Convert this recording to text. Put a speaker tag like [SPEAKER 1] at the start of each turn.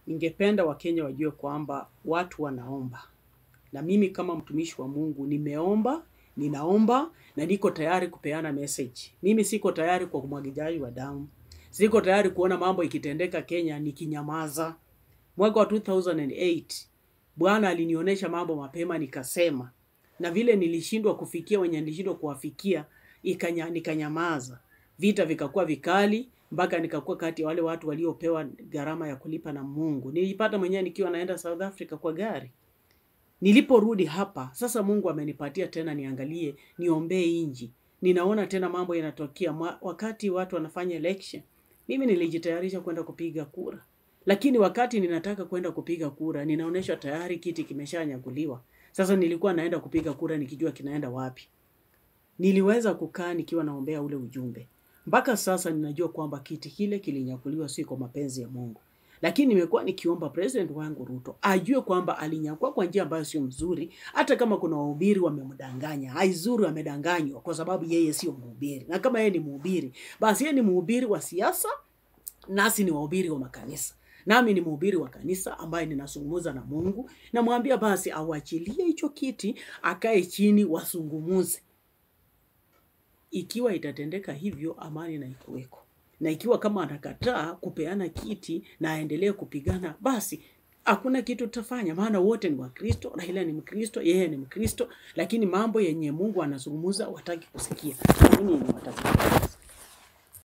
[SPEAKER 1] Ningependa Wakenya wajue kwamba watu wanaomba, na mimi kama mtumishi wa Mungu nimeomba, ninaomba na niko tayari kupeana message. Mimi siko tayari kwa umwagijaji wa damu, siko tayari kuona mambo ikitendeka Kenya nikinyamaza. Mwaka wa 2008 Bwana alinionyesha mambo mapema, nikasema, na vile nilishindwa kufikia wenye nilishindwa kuwafikia, ikanya, nikanyamaza. Vita vikakuwa vikali mpaka nikakuwa kati ya wale watu waliopewa gharama ya kulipa na Mungu. Nilijipata mwenyewe nikiwa naenda South Africa kwa gari. Niliporudi hapa sasa, Mungu amenipatia tena niangalie, niombee inji. Ninaona tena mambo yanatokea Mwa- wakati watu wanafanya election. Mimi nilijitayarisha kwenda kupiga kura, lakini wakati ninataka kwenda kupiga kura ninaonyeshwa tayari kiti kimeshanyakuliwa. Sasa nilikuwa naenda kupiga kura nikijua kinaenda wapi. Niliweza kukaa nikiwa naombea ule ujumbe. Mpaka sasa ninajua kwamba kiti kile kilinyakuliwa si kwa mapenzi ya Mungu. Lakini nimekuwa nikiomba president wangu Ruto ajue kwamba alinyakua kwa njia ambayo sio mzuri, hata kama kuna wahubiri wamemdanganya. Haizuri wamedanganywa kwa sababu yeye sio mhubiri. Na kama yeye ni mhubiri, basi yeye ni mhubiri wa siasa, nasi ni wahubiri wa makanisa. Nami ni mhubiri wa kanisa ambaye ninazungumza na Mungu, namwambia basi auachilie hicho kiti, akae chini, wasungumuze ikiwa itatendeka hivyo, amani na ikuweko, na ikiwa kama anakataa kupeana kiti na aendelee kupigana, basi hakuna kitu tutafanya, maana wote ni Wakristo. Raila ni Mkristo, yeye ni Mkristo, lakini mambo yenye Mungu anazungumza wataki kusikia, lakini yenye wataki kusikia.